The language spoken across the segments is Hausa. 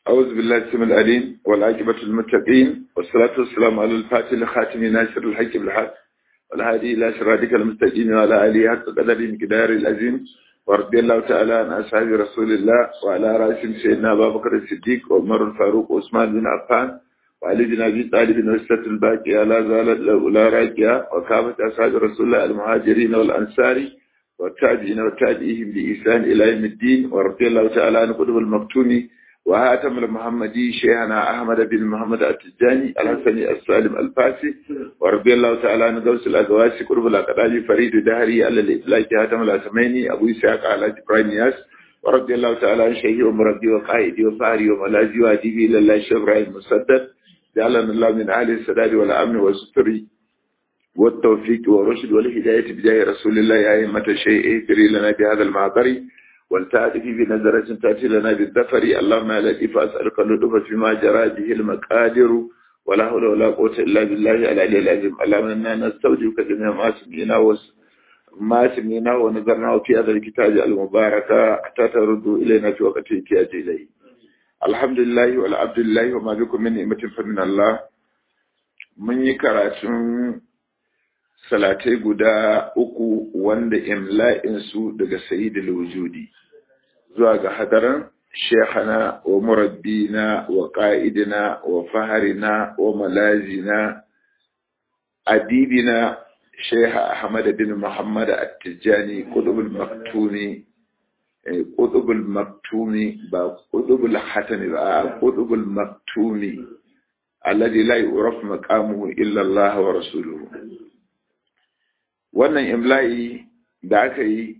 أعوذ بالله السميع العليم والعاقبة للمتقين والصلاة والسلام على الفاتح الخاتم ناصر الحق بالحق والهادي إلى صراطك المستقيم وعلى آله حق قدر مقدار العظيم ورضي الله تعالى عن أصحاب رسول الله وعلى رأسهم سيدنا أبا بكر الصديق وعمر الفاروق وعثمان بن عفان وعلي بن أبي طالب وسط الباقية لا زالت لا راكية وكافة أصحاب رسول الله المهاجرين والأنصار والتابعين والتابعيهم بإحسان إلى يوم الدين ورضي الله تعالى عن قطب المكتوم وهاتم المحمدي شيخنا أحمد بن محمد التجاني الحسني السالم الفاسي ورضي الله تعالى عن غوث الأزواج قرب الأقداج فريد دهري على الإطلاق هاتم الأسميني أبو إسحاق على إبراهيم ياس ورضي الله تعالى عن شيخي ومربي وقائدي وفاري وملاذي وأديبي إلى الله الشيخ إبراهيم مسدد جعلنا الله من أهل السداد والأمن والستر والتوفيق والرشد والهداية بجاه رسول الله يا أئمة الشيء اهدري لنا بهذا المعبر والتعرف بنظرة تأتي لنا بالذفر اللهم لا لطيف أسألك اللطف فيما جرى به المقادر ولا حول ولا قوة إلا بالله العلي العظيم اللهم إنا نستودعك جميع ما سمعنا ما سمعنا ونظرنا في هذا الكتاب المبارك حتى تردوا إلينا في وقت احتياج إليه الحمد لله والعبد لله وما بكم من نعمة فمن الله من يكراتون salatai guda uku wanda imla'insu daga sayidul wujudi zuwa ga hadaran shekana wa murabbina wa ƙa'idina wa faharina wa malazina adibina sheha ahmad bin muhammad at-tijani qutbul maktumi qutbul maktumi ba qutbul hatami ba qutbul maktumi alladhi la yu'raf maqamuhu illa Allah wa rasuluhu wannan imla'i da aka yi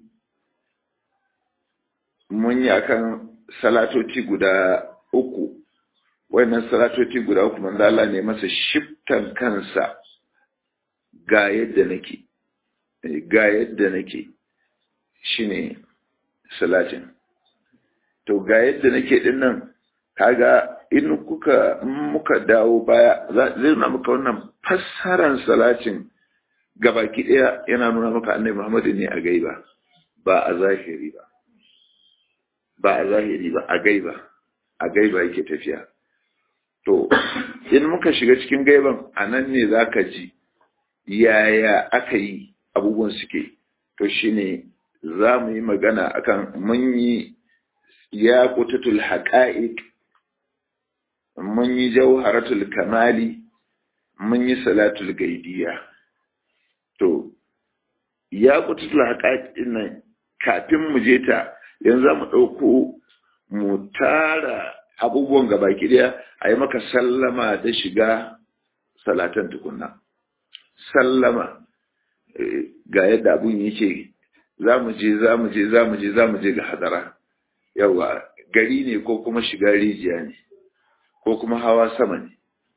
mun yi akan salatoci guda uku wannan salatoci guda uku manzo Allah ne masa shiftan kansa ga yadda nake ga yadda nake shine salatin to ga yadda nake din nan kaga in kuka muka dawo baya zai na muka wannan fassaran salatin gabaki ɗaya yana nuna maka annabi Muhammadu ne a gaiba ba a zahiri ba ba a zahiri ba a gaiba a gaiba yake tafiya to in muka shiga cikin gaiban a nan ne za ka ji yaya aka yi abubuwan suke to shine za mu yi magana akan mun yi ya kutatul haƙa'iq mun yi jauharatul kamali mun yi salatul gaidiya to ya kututul haƙaƙin nan kafin mu je ta yanzu za mu ɗauko mu tara abubuwan gabaki ɗaya a yi maka sallama da shiga salatan tukunna sallama ga yadda abun yake za mu je za mu je za mu je za mu je ga hadara yawa gari ne ko kuma shiga rijiya ne ko kuma hawa sama ne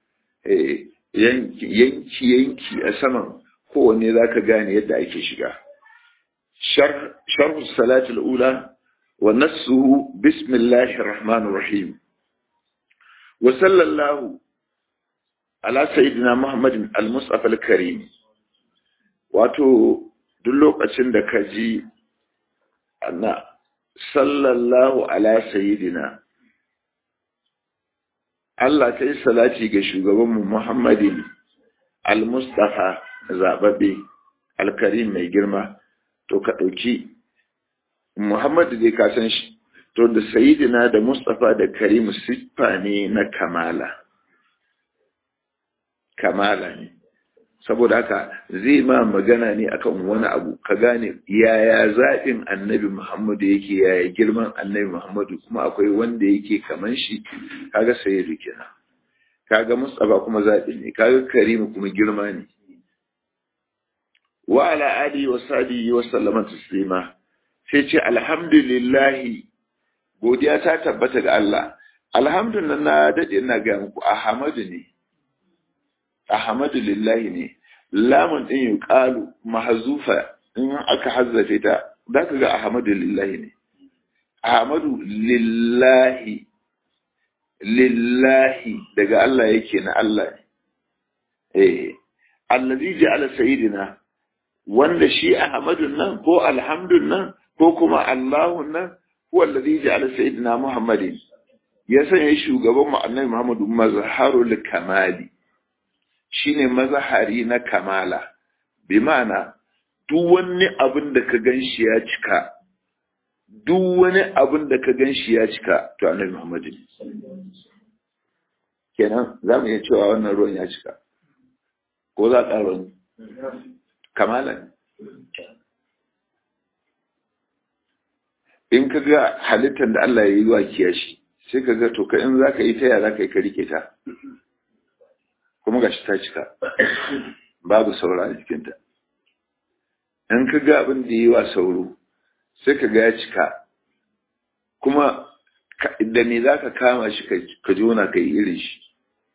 yanki yanki a saman kowanne za ka gane yadda ake shiga. Sharhu salatul ula wa nassuhu bismillahir rahmanir rahim. Wa sallallahu ala sayyidina Muhammadin al-Mustafa al-Karim. Wato duk lokacin da ka ji ana sallallahu ala sayyidina Allah ta yi salati ga shugabanmu Muhammadin al-Mustafa zaɓaɓɓe alkarim mai girma to ka ɗauki muhammadu dai ka san shi to da sayidina da mustapha da karimu siffa ne na kamala kamala ne saboda haka zai ma magana ne akan wani abu ka gane yaya zaɓin annabi muhammadu yake yaya girman annabi muhammadu kuma akwai wanda yake kaman shi kaga sayidu kenan kaga mustapha kuma zaɓi ne kaga karimu kuma girma ne wa ala alihi wa sahbihi wa sallama taslima sai ce alhamdulillahi godiya ta tabbata ga Allah alhamdulillah na dade ina ga muku ahmadu ne ahmadu lillahi ne lamun din yuqalu mahzufa in aka hazzafe ta zaka ga ahmadu lillahi ne ahmadu lillahi lillahi daga Allah yake na Allah ne eh allazi ja'ala sayyidina wanda shi Ahmadun nan ko alhamdun nan ko kuma Allahun nan huwa allazi ja'ala sayyidina Muhammadin ya sanya shugaban mu annabi Muhammadu mazharul kamali shine mazahari na kamala bi ma'ana duk wani abin da ka ganshi ya cika duk wani abin da ka ganshi ya cika to annabi Muhammadu ne kenan za mu iya cewa wannan ruwan ya cika ko za a ƙara wani kamala ne in ka ga halittar da Allah ya yi wa kiyashi sai ka ga to ka in za ka yi ta yara ka yi ka rike ta kuma gashi ta cika babu saura a jikinta in ka ga abin da ya yi wa sauro sai ka ga ya cika kuma da me za ka kama shi ka jona ka yi irin shi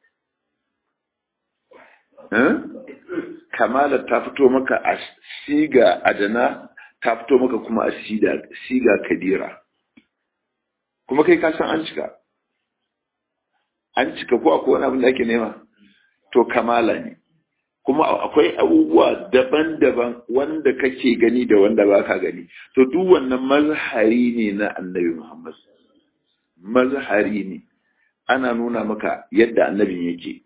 kamalar ta fito maka a siga adana ta fito maka kuma a siga kadira kuma kai ka san an cika an cika ko akwai wani abin da ake nema to kamala ne kuma akwai abubuwa daban-daban wanda kake gani da wanda ba ka gani to duk wannan mazhari ne na annabi muhammad mazhari ne ana nuna maka yadda annabin yake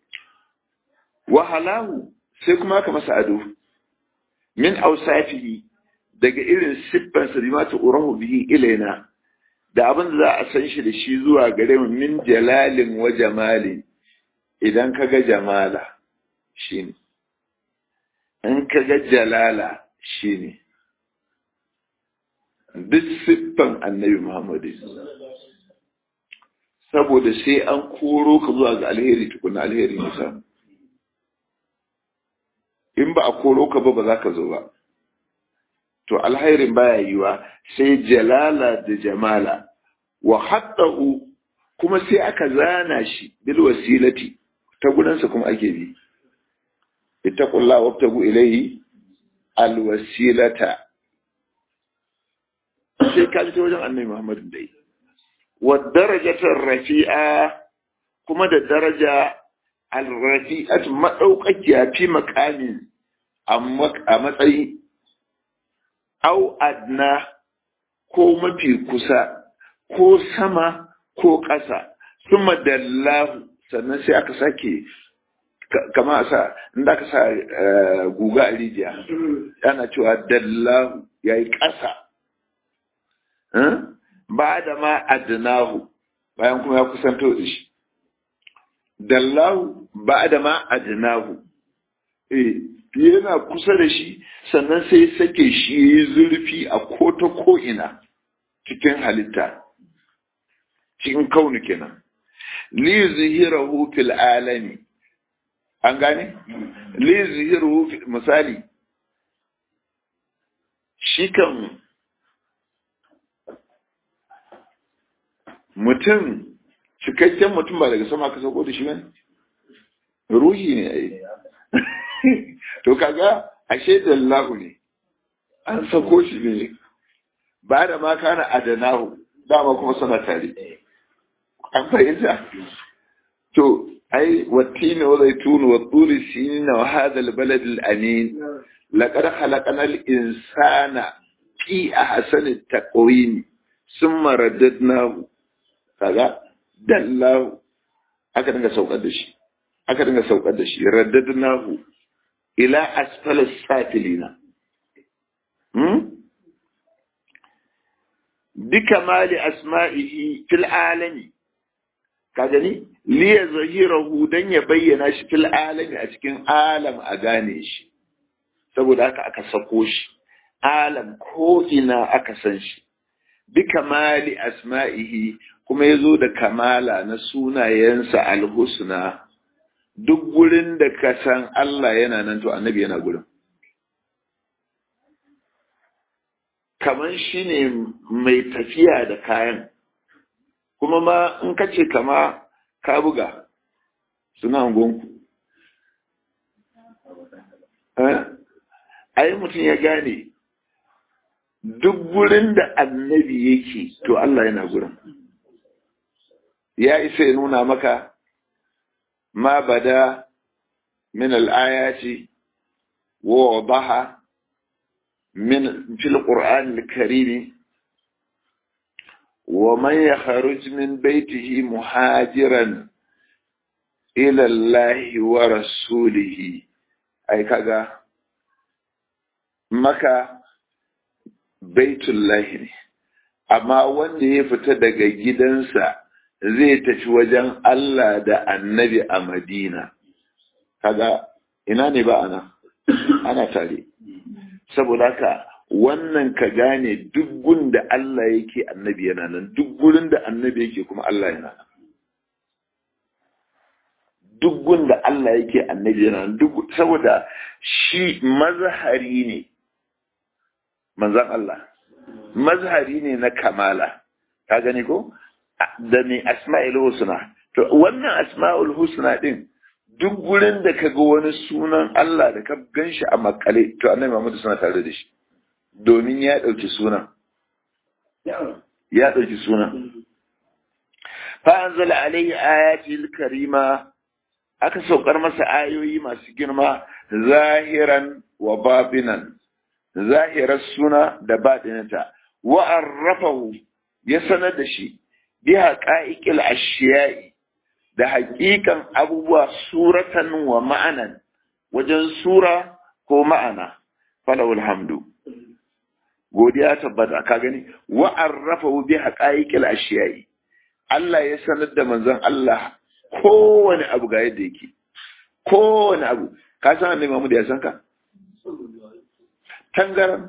wahalahu sai kuma aka masa ado min ausafihi daga irin siffansa bi mata urahu bihi ilaina da abin da za a san shi da shi zuwa gare mu min jalalin wa jamalin idan ka ga jamala shine in ka ga jalala shine duk siffan annabi muhammadu saboda sai an koro ka zuwa ga alheri tukuna alheri ne samu in ba a koro ka ba ba za ka zo ba to alhairin baya yiwa sai jalala da jamala wa hattahu kuma sai aka zana shi bil wasilati ta gudansa kuma ake bi ittaqullah wabtagu ilayhi al wasilata sai ka ji wajen annabi Muhammad dai wa darajatar rafi'a kuma da daraja al-rafi'at madaukakiya fi maqamin a matsayi au adna ko mafi kusa ko sama ko ƙasa suma dallahu sannan sai aka sake kama sa inda aka sa guga a rijiya yana cewa dallahu ya yi ƙasa ba da ma adnahu bayan kuma ya kusanto da shi dallahu ba da ma adnahu eh yana kusa da shi sannan sai sake shi yi zurfi a kota ko'ina cikin halitta cikin kaunu kenan li zuhirahu fil alami an gane li zuhirahu misali shi kan mutum cikakken mutum ba daga sama ka sauko da shi bane ruhi ne ai to kaga ashe dallahu ne an sako shi ne ba da ma kana adanahu dama kuma sana tare an fahimta to ai wattini wa zaitun wa turi sinina wa hadha albalad alamin laqad khalaqna al-insana fi ahsani taqwim thumma raddadnahu kaga dallahu aka dinga saukar da shi aka dinga saukar da shi raddadnahu ila asfala safilina hmm bikamali asma'ihi fil alami ka gani liya zahirahu dan ya bayyana shi fil alami a cikin alam a gane shi saboda haka aka sako shi alam ko ina aka san shi bikamali asma'ihi kuma yazo da kamala na sunayensa alhusna duk gurin da ka san Allah yana nan to annabi yana gurin kaman shi ne mai tafiya da kayan kuma ma in ka ce kama ka buga suna gonku ai mutum ya gane duk gurin da annabi yake to Allah yana gurin ya isa ya nuna maka ma bada min al'ayati wa wadaha من في القرآن الكريم wa man yakhruj min baitihi muhajiran ila Allah wa rasulihi ai kaga maka baitullahi ne amma wanda ya fita daga gidansa zai tafi wajen Allah da annabi a Madina kaga ina ne ba ana ana tare saboda haka wannan ka gane duk gun da Allah yake annabi yana nan duk gurin da annabi yake kuma Allah yana nan duk gun da Allah yake annabi yana nan duk saboda shi mazhari ne manzan Allah mazhari ne na kamala ka gani ko da ne asma'ul husna to wannan asma'ul husna din duk gurin da kaga wani sunan Allah da ka ganshi a makale to annabi Muhammad suna tare da shi domin ya dauki sunan ya dauki sunan fa anzala alayhi ayatil karima aka saukar masa ayoyi masu girma zahiran wa babinan zahirar suna da baɗinata wa arrafahu ya sanar da shi bi haƙa'iƙil ashiya'i da haƙiƙan abubuwa suratan wa ma'anan wajen sura ko ma'ana falawul hamdu godiya tabbata ka gani wa arrafahu bi haƙa'iƙil ashiya'i Allah ya sanar da manzon Allah kowane abu ga yadda yake kowane abu ka san annabi Muhammad ya san ka tangaran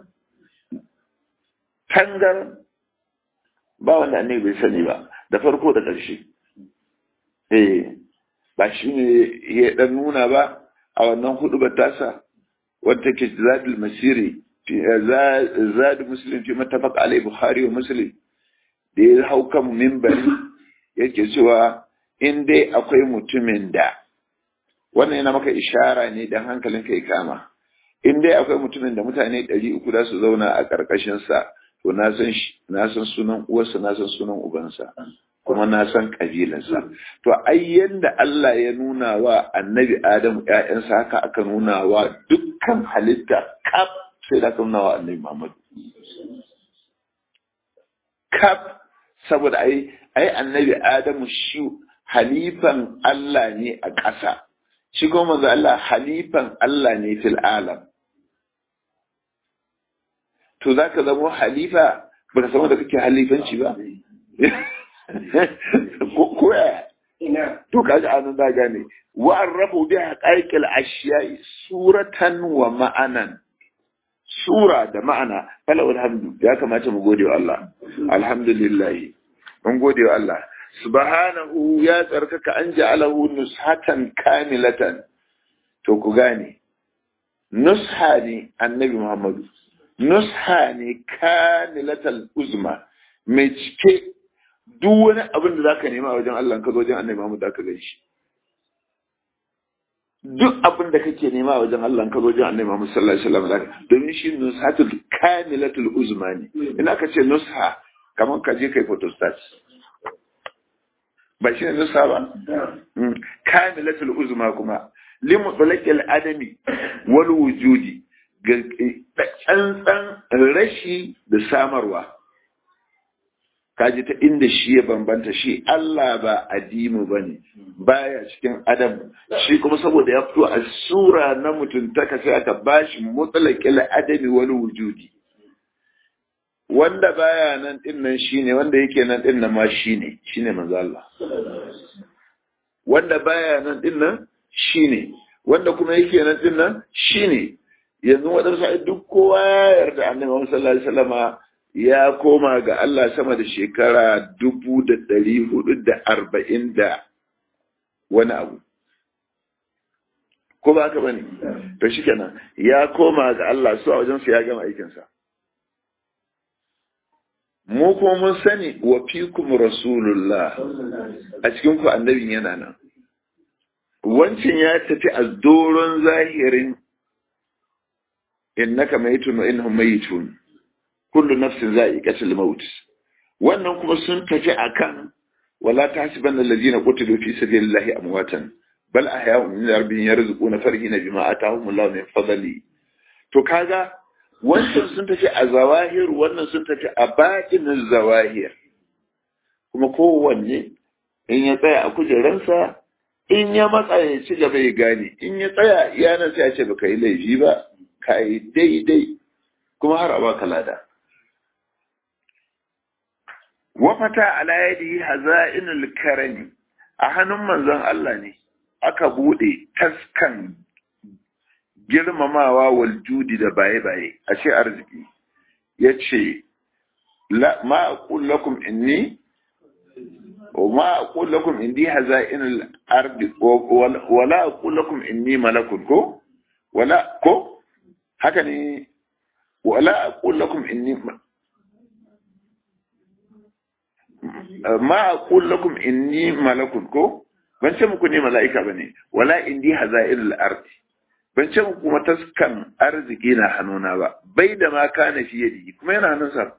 tangaran ba wanda annabi bai sani ba da farko da ƙarshe eh ba shi ne ya dan nuna ba a wannan hudu ba tasa wadda ke zadul masiri zadu muslim fi mattafaq alai bukhari wa muslim da ya hau kan mimbari yake cewa in dai akwai mutumin da wannan yana maka ishara ne dan hankalinka ya kama in dai akwai mutumin da mutane ɗari uku za su zauna a ƙarƙashinsa to na san na san sunan uwarsa na san sunan ubansa kuma na san ƙabilarsa to ai yanda Allah ya nuna wa annabi Adamu ƴaƴansa haka aka nuna wa dukkan halitta kaf sai da aka nuna wa annabi Muhammad kaf saboda ai ai annabi Adamu shi halifan Allah ne a ƙasa shi kuma manzo Allah halifan Allah ne fil alam to za ka zama halifa ba ka samu da kake halifanci ba ko ya to ka ji anan da gane wa arrafu bi haqaiqil ashiya'i suratan wa ma'anan sura da ma'ana fala alhamdu ya kamata mu gode wa Allah alhamdulillah mun gode wa Allah subhanahu ya tsarkaka an ja'alahu nushatan kamilatan to ku gane nusha ne annabi Muhammadu nusha ne kamilatal uzma mai cike duk wani abin da zaka nema wajen Allah ka zo wajen Annabi Muhammad zaka gan shi duk abin da kake nema wajen Allah ka zo wajen Annabi Muhammad sallallahu alaihi wasallam zaka domin shi nushatul kamilatul uzma ne ina ka ce nusha kamar ka je kai photostat ba shi ne nusha ba kamilatul uzma kuma limu tsalakil adami wal wujudi tsantsan rashi da samarwa kaji ta inda shi ya bambanta shi Allah ba adimu ba ne baya cikin adam shi kuma saboda ya fito a sura na mutuntaka sai aka bashi mutsalakil adami wani wujudi wanda baya nan din nan shine wanda yake nan din nan ma shine shine manzo Allah wanda baya nan din nan shine wanda kuma yake nan din nan shine yanzu waɗansu duk kowa ya yarda annabi Muhammad sallallahu alaihi wasallama ya koma ga Allah sama da shekara dubu da ɗari hudu da arba'in da wani abu. Ko ba haka bane? To shi kenan ya koma ga Allah su a wajensu ya gama aikinsa. Mu kuma mun sani wa fikum rasulullah a cikin ku annabin yana nan. Wancan ya tafi a doron zahirin innaka mayitun wa innahum mayitun kullu nafsin za'iqatul maut wannan kuma sun tafi akan wala tahsibanna alladhina qutilu fi sabilillahi amwatan bal ahya'un min rabbihim yarzuquna farihina bima atahum Allah min fadli to kaga wancan sun tafi a zawahir wannan sun tafi a batinin zawahir kuma kowanne in ya tsaya a kujeransa in ya matsa ya ci gaba ya gane in ya tsaya iyanar sai ya ce baka yi laifi ba ka yi daidai kuma har a baka lada wafata ala yadi haza'inul karami a hannun manzon Allah ne aka bude taskan girmamawa wal judi da baye-baye a ce arziki ya ce ma aqul lakum inni وما أقول لكم إني هزائن الأرض ولا أقول لكم إني ملك كو ولا كو هكذا ولا أقول لكم إني ما أقول لكم إني ملك كو ban ce muku ne mala'ika ba ne, wala indi haza'il ardi ban ce muku mataskan arziki na hannuna ba, bai da ma kana fiye da kuma yana hannunsa.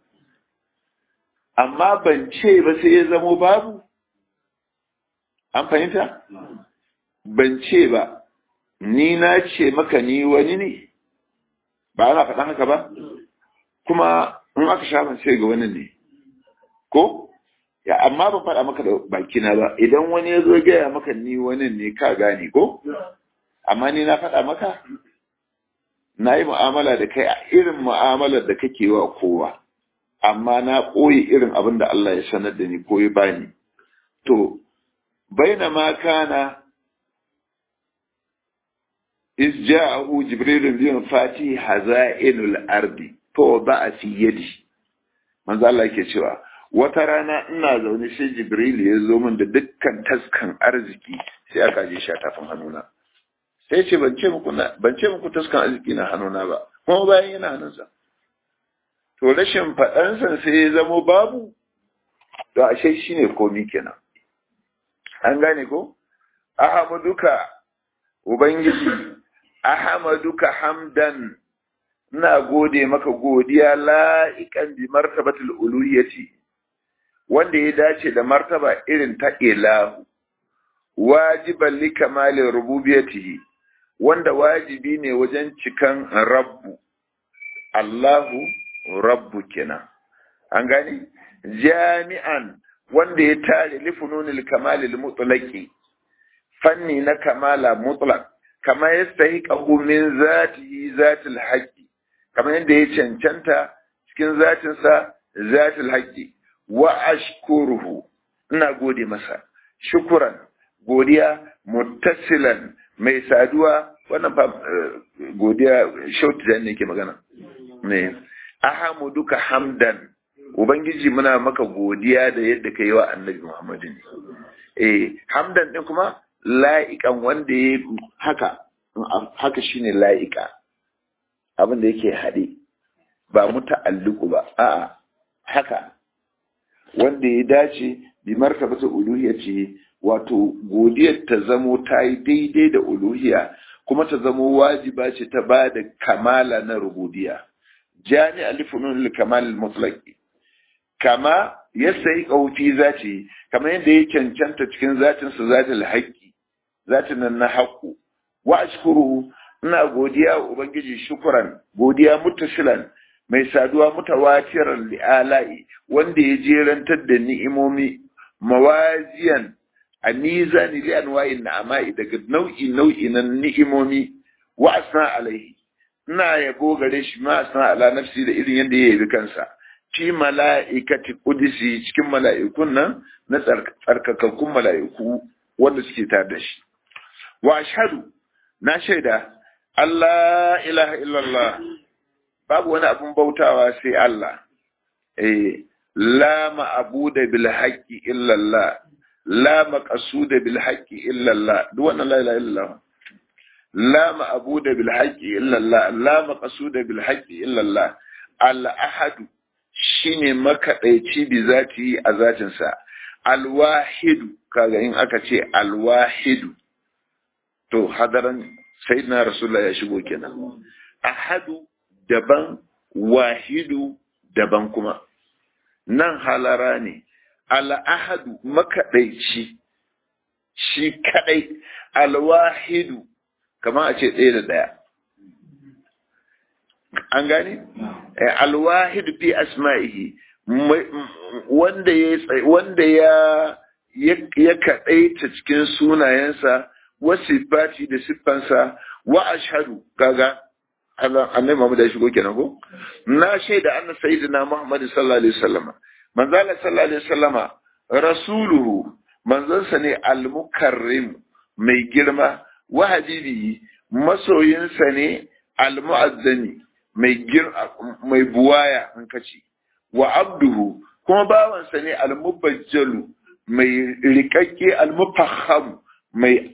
Amma ban ce ba sai ya zamo babu, an fahimta? Ban ce ba, ni na ce maka ni wani ne, ba ana faɗan haka ba? Kuma in aka sha sai ga wani ne, ko? Ya, amma ban faɗa maka da bakina ba, idan wani ya zo gaya maka ni wani ne ka gane ko? Amma ni na faɗa maka? Na yi mu'amala da kai a irin mu'amalar da kake wa kowa, amma na ɓoye irin abin da Allah ya sanar da ni ko ya bani. To, بينما كان إذ جاءه جبريل بمفاتيح هزائن الأرض فوضع في يدي manzo Allah yake cewa wata rana ina zaune sai Jibril ya zo min da dukkan taskan arziki sai aka je shi a tafin hannuna sai ce ban ce muku ban ce muku taskan arziki na hannuna ba kuma bayan yana hannunsa to rashin faɗansa sai ya zamo babu to ashe shine komi kenan an gane ko ahmaduka ubangiji ahmaduka hamdan ina gode maka godiya la'ikan bi martabatul uluhiyati wanda ya dace da martaba irin ta ilahu wajiban li kamalin rububiyatihi wanda wajibi ne wajen cikan rabbu Allahu rabbu kenan an gane jami'an wanda ya tare lifununil kamalil mutlaqi fanni na kamala mutlaq kama yastahiqu min zatihi zatil haqqi kama yadda ya cancanta cikin zatinsa zatil haqqi wa ashkuruhu ina gode masa shukuran godiya muttasilan mai saduwa wannan fa godiya shauti da ne ke magana ne ahamuduka hamdan Ubangiji muna maka godiya da yadda ka yi wa annabi Muhammadu ne. Eh, hamdan ɗin kuma la'iƙan wanda ya haka, haka shi ne la'iƙa, abin da yake haɗe, ba mu ta'alluku ba, a'a, haka, wanda ya dace bi martabata uluhiya ce, wato godiyar ta zamo ta yi daidai da uluhiya, kuma ta zamo wajiba ce ta ba da kamala na rubudiya. Jani alifunun kamal mutlaqi kama ya sayi ƙaufi zaci kama yadda ya cancanta cikin zatinsa zatin haƙƙi zatin nan na haƙƙu wa ashkuru ina godiya wa ubangiji shukuran godiya muttasilan mai saduwa mutawatiran li'ala'i wanda ya jerantar da ni'imomi mawaziyan a nizani li anwa'in na'ama'i daga nau'i nau'i na ni'imomi wa asna alaihi ina yabo gare shi ma asna ala nafsi da irin yadda ya yabi kansa fi mala'ikati kudisi cikin mala'ikun nan na tsarkakakkun mala'iku wanda suke tare da shi. Wa ashhadu na shaida Allah ilaha illallah babu wani abin bautawa sai Allah. Eh, la ma'abuda bil haqqi illallah la maqsuda bil haqqi illallah duk wannan la ilaha illallah la ma'abuda bil haqqi illallah la maqsuda bil haqqi illallah al ahadu shine makaɗaici bi zati a zatinsa alwahidu kaga in aka ce alwahidu to hadaran sayyidina rasulullah ya shigo kenan ahadu daban wahidu daban kuma nan halara ne al'ahadu makaɗaici shi kaɗai alwahidu kamar a ce ɗaya da ɗaya an gane alwahidu fi asma'ihi wanda ya wanda ya ya kaɗaita cikin sunayensa wa sifati da siffansa wa ashhadu kaga annabi Muhammad ya shigo kenan ko na shaida anna sayyidina Muhammad sallallahu alaihi wasallam manzo Allah sallallahu alaihi wasallama rasuluhu manzonsa ne al-mukarrim mai girma wa habibi masoyinsa ne al-mu'azzami mai mai buwaya an kace wa abduhu kuma bawansa ne al-mubajjalu mai rikakke al-mufahham mai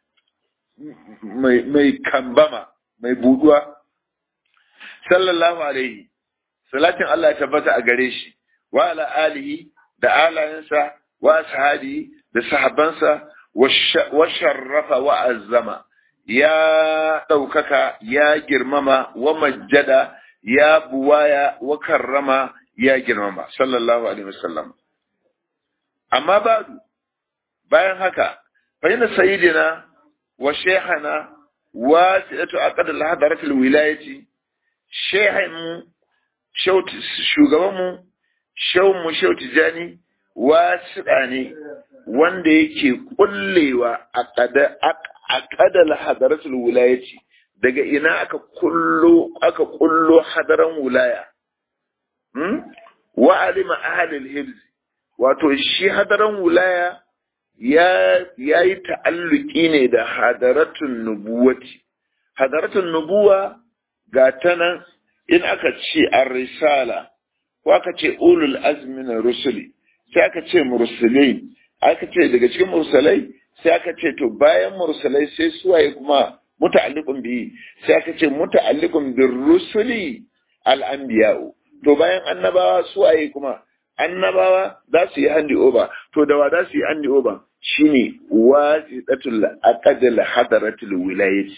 mai mai kambama mai buduwa sallallahu alaihi salatin Allah ya tabbata a gare shi wa ala alihi da alayensa wa ashabi da sahabbansa wa sharrafa wa azzama ya ɗaukaka ya girmama wa majjada ya buwaya wa karrama ya girmama sallallahu alaihi wasallam amma badu bayan haka fa inna sayyidina wa shaykhana wa sa'atu aqad al-hadarat al-wilayati shehin shugabanmu shawunmu shau tijani wasiɗa ne wanda yake kullewa a ƙadal hadaratul wulayati daga ina aka kullo aka kullo hadaran wulaya wa alima ahlul hibz wato shi hadaran wulaya ya yayi ta'alluki ne da hadaratun nubuwati hadaratun nubuwa ga ta nan in aka ce ar-risala ko aka ce ulul azmi na rusuli sai aka ce mursalai aka ce daga cikin mursalai sai aka ce to bayan mursalai sai suwaye kuma muta'alliqun bi sai aka ce muta'alliqun bir rusuli al anbiya'u to bayan annabawa suwaye kuma annabawa za su yi handi over to da wa za su yi handi over shine wasidatul aqdal hadaratul wilayati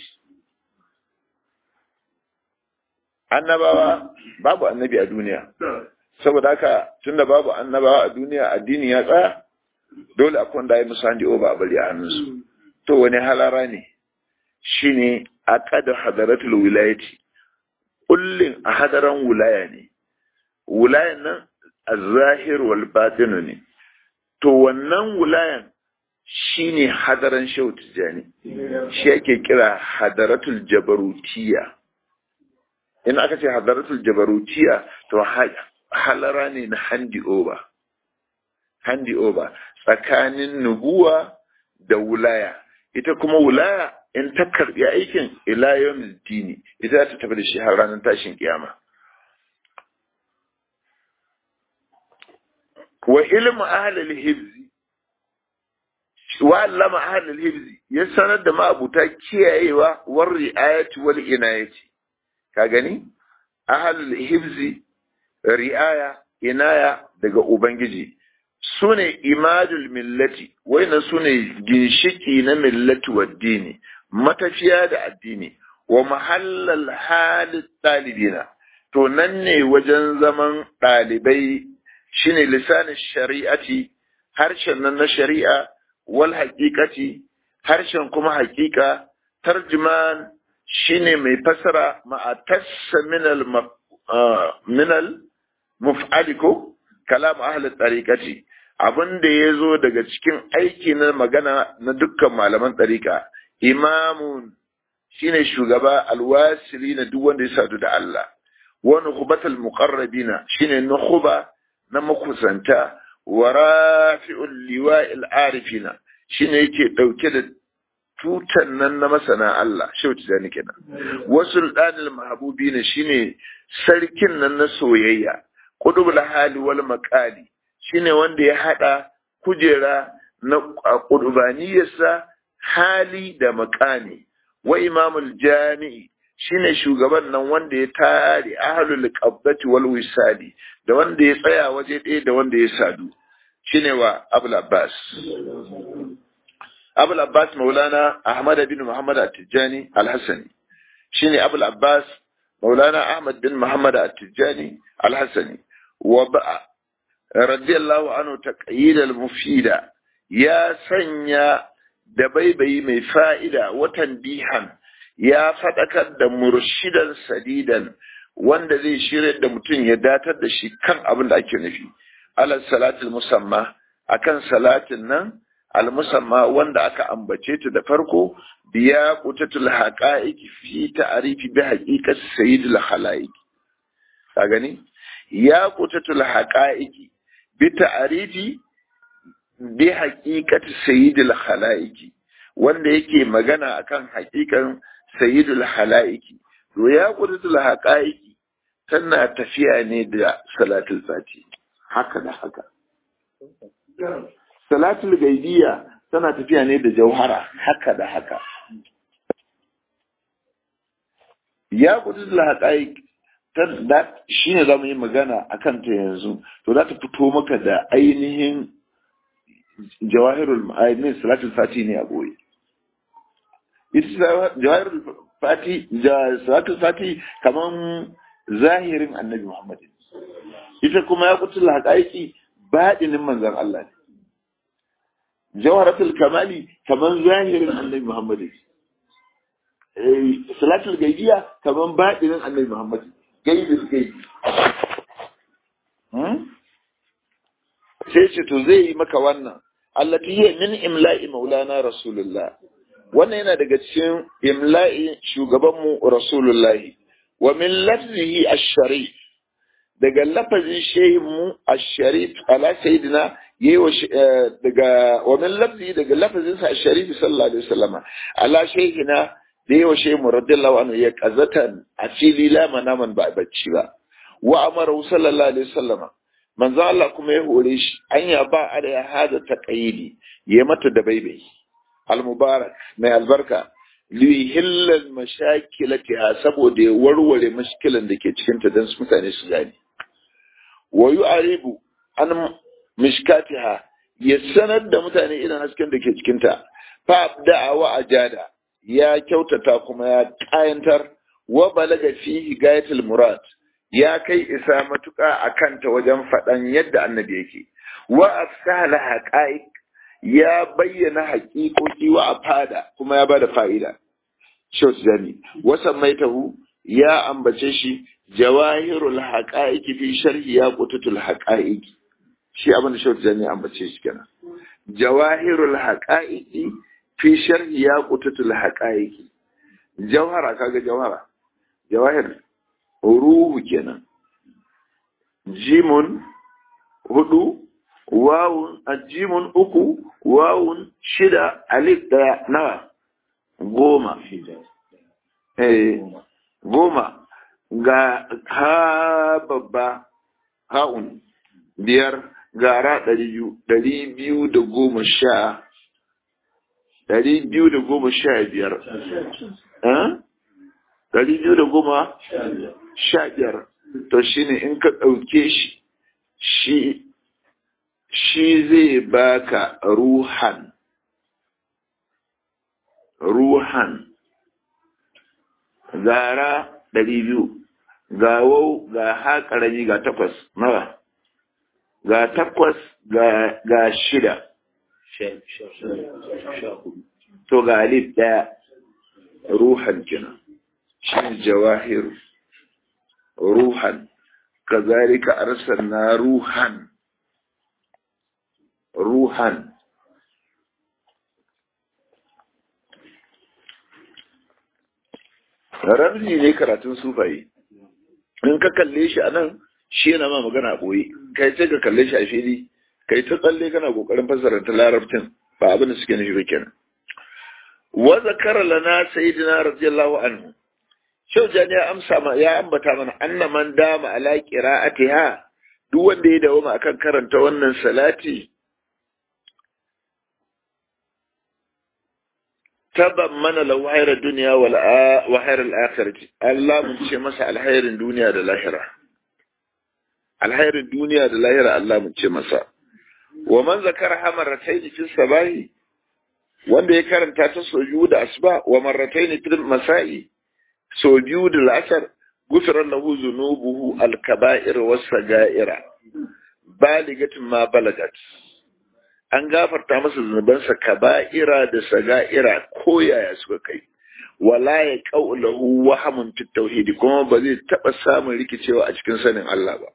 annabawa babu annabi a duniya saboda haka tunda babu annabawa a duniya addini ya tsaya dole akwai wanda ya musu handi over a bari a hannunsu to wani halara ne shine aqad hadaratul wilayati kullin a hadaran wilaya ne wilayan nan az-zahir wal batin ne to wannan wilayan shine hadaran shehu tijani shi yake kira hadaratul jabarutiyya in aka ce hadaratul jabarutiya to halara ne na handi over handi over tsakanin nubuwa da wulaya ita kuma wulaya in ta karbi aikin ila yawmil dini ita ta tafi da shi har ranar tashin kiyama wa ilmu ahlul hibzi wa allama ahlul hibzi ya sanar da ma'abuta kiyayewa war ri'ayati wal inayati ka gani ahalul hibzi ri'aya inaya daga ubangiji sune imadul millati waina sune ginshiki na millati wa dini matafiya da addini wa mahallal halit talibina to nan ne wajen zaman ɗalibai shine lisanin shari'ati harshen nan na shari'a wal haƙiƙati harshen kuma haƙiƙa tarjuman shine mai fasara ma'atassa minal minal muf'ali ko kalam ahli tariqati abin da ya zo daga cikin aiki na magana na dukkan malaman tariqa imamun shine shugaba alwasili na duk wanda ya sadu da Allah wa nukhbatul muqarrabina shine nukhba na makusanta wa rafi'ul liwa'il arifina shine yake dauke da tutan nan na masana Allah shehu tijani kenan wasu danil mahabubi ne shine sarkin nan na soyayya qudubul hali wal maqali shine wanda ya hada kujera na qudubaniyarsa hali da makani wa imamul jami'i shine shugaban nan wanda ya tare ahlul qabdati wal wisali da wanda ya tsaya waje ɗaya da wanda ya sadu shine wa abul abbas abul abbas maulana ahmad bin muhammad at-tijani al-hasani shine abul abbas maulana ahmad bin muhammad at-tijani al-hasani wa ba radiyallahu anhu taqyid al-mufida ya sanya da baibayi mai fa'ida watan bihan ya faɗakar da murshidan sadidan wanda zai shirya da mutum ya datar da shi kan abin da ake nufi ala salatul musamma akan salatin nan al musamma wanda aka ambace ta da farko biya qutatul haqa'iq fi ta'rifi bi haqiqati sayyidil khalaiq ka gani ya qutatul haqa'iq bi ta'rifi bi haqiqati sayyidil khalaiq wanda yake magana akan haƙiƙan sayyidul khalaiq to ya qutatul haqa'iq tana tafiya ne da salatul fati haka da haka salatul gaibiya tana tafiya ne da jauhara haka da haka ya kudu da haƙaƙi shi ne za mu yi magana a kanta yanzu to za ta fito maka da ainihin jawahirul ma'ainin salatul fati ne a goyi ita jawahirul fati salatul fati kaman zahirin annabi Muhammad ita kuma ya kutu haƙaƙi baɗinin manzan Allah ne jawharatul kamali kaman zahirin annabi Muhammad salatul gaibiya kaman baɗinin annabi Muhammad gaibin gaibi sai ce to zai yi maka wannan allati hiya min imla'i maulana rasulullah wannan yana daga cikin imla'i shugabanmu rasulullahi wa min lafzihi ash-sharif daga lafazin shehinmu ash-sharif ala sayyidina yayi daga wa min lafzihi daga lafazin sa ash-sharif sallallahu alaihi wasallama ala shehina da yawa shehinmu radiyallahu anhu ya qazatan a fili la manaman ba bacci ba wa amara sallallahu alaihi wasallama manzo Allah kuma ya hore shi an ya ba a da ya hada taqayidi ya mata da baibai al-mubarak mai albarka lihillal mashakilatiha saboda ya warware mashkilan da ke cikin ta dan mutane su gane wa yu'aribu an mishkatiha ya sanar da mutane irin hasken da ke cikin ta fa abda'a wa ajada ya kyautata kuma ya kayantar wa balaga fihi gayatul murad ya kai isa matuƙa a kanta wajen faɗan yadda annabi yake wa afsahala haqa'iq ya bayyana haƙiƙoƙi wa a fada kuma ya bada fa'ida shot zani wasan maitahu ya ambace shi jawahirul haqa'iqi fi sharhi ya qututul haqa'iqi shi abin da shot zani ambace shi kenan jawahirul haqa'iqi fi sharhi ya qututul haqa'iqi jawhara kaga jawhara jawahir ruhu kenan jimun hudu wawun ajimun uku wawun shida alif daya nawa goma eh goma ga ha babba ha'un biyar gara ɗari biyu ɗari biyu da goma sha ɗari biyu da goma sha biyar ɗari biyu da goma sha biyar to shine in ka ɗauke shi shi shi zai baka ruhan ruhan gara ɗari biyu ga wau ga ha ƙarami ga takwas nawa ga takwas ga shida to ga alif ɗaya ruhan kenan shi jawahir ruhan kazalika arsalna ruhan ruhan ramzi ne karatun sufaye in ka kalle shi a nan shi yana ma magana boye kai sai ka kalle shi a fili kai ta tsalle kana kokarin fassara ta larabcin ba abin da suke nufi ba kenan wa zakara lana sayyidina radiyallahu anhu shaujan ya amsa ma ya ambata mana anna man dama ala qira'atiha duk wanda ya dawo akan karanta wannan salati taban mana lahu hayra dunya wal wa hayra al akhirati Allah mun ce masa alhairin duniya da lahira alhairin duniya da lahira Allah mun ce masa wa man zakara hamaratayn fi sabahi wanda ya karanta ta soju da asba wa marratayn fi masai so biyu da la'asar gufirar lahu zunubuhu alkaba'ir wasu ga'ira baligatin ma balagat an gafarta masa zunubansa kaba'ira da saga'ira ko yaya suka kai wala ya qaulahu wahamun fi tauhidi kuma ba zai taba samun rikicewa a cikin sanin Allah ba